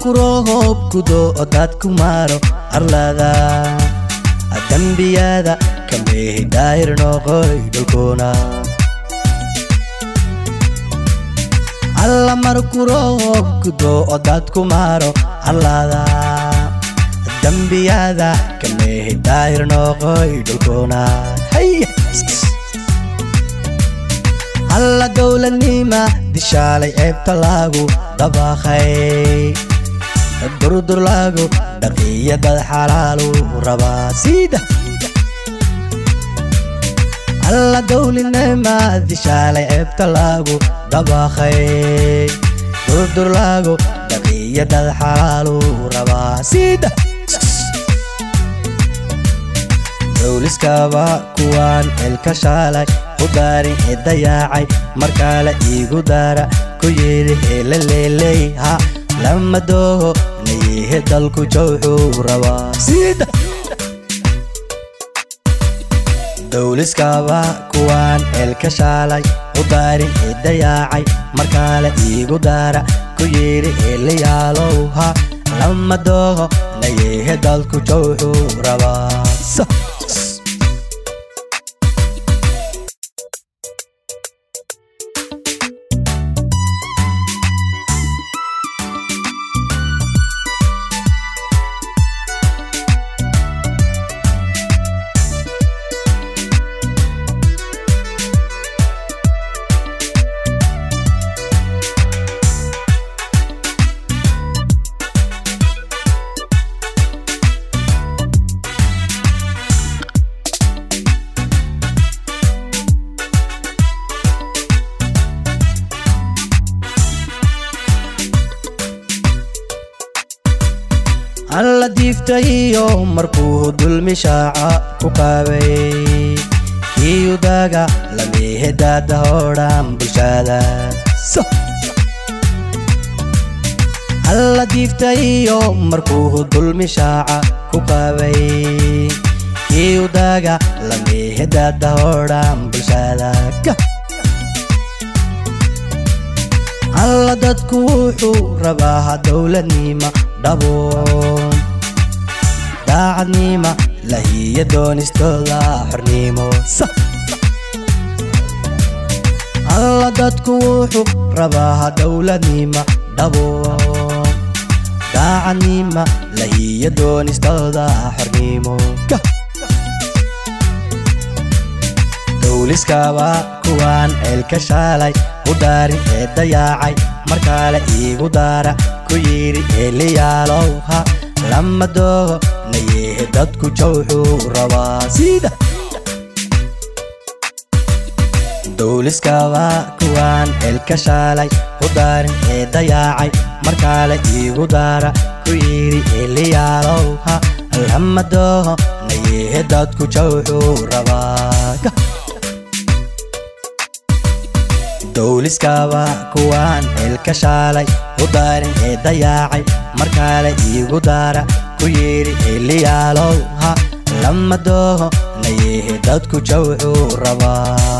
markuroohoob kudo odaad ku maaro arlada dembiyada kameehi daahir noqoy dhulkuna alla markuroohoob kudo odaad ku maaro arlada dembiyada kameehi daahir noqoy dhulkuna alla dowladnima dishaalay ceebta lagu dabaqay durdur lagu dhaqiya dad xalaalu rabaa siida alla dowladnima dishaalay ceebta lagu dabaqay durdur lagu dhaqiya dad xalaalu rabaa siida dowliskaba kuwaan elka shaalay u daarin ee dayaacay markaale iigu daara ku yidhi helaleeley ha lama dooho nayihe dalku jawxuu rabaa siida dowliskaba kuwaan elka shaalay u daarin ee dayaacay markaale iigu daara ku yidhi helayaalow ha lama dooho nayihe dalku jawxuu rabaa alla diiftayiyo markuu dulmi shaaca ku qaabay iyudaga lamihedaada hodhan bulshada alla diiftayiyo markuu dulmi shaaca ku qaabay iyudaga lamihedaada hodhan bulshada alla dadku wuxuu rabaa dowladnima dhabo daacadnima lahiya doonistooda xornimo alla dadku wuxuu rabaa dowladnima dhabo daacadnima lahiya doonistooda xornimo dowliskaba kuwaan ceelka shaalay u daarin ee dayaacay markaale iigu daara ku yidhi heliyaalow ha lama dooho nayehe dadku jawxuu rabaa siida dowliskaba kuwaan ceelka shaalay u daarin ee dayaacay markaale iigu daara ku yidhi heliyaalow ha lama dooho nayehe dadku jawxuu rabaa dowliskaba kuwaan ceelka shaalay u daarin ee dayaacay markaale iigu daara ku yidhi heliyaalow ha lama dooho nayehe dadku jawxuu rabaa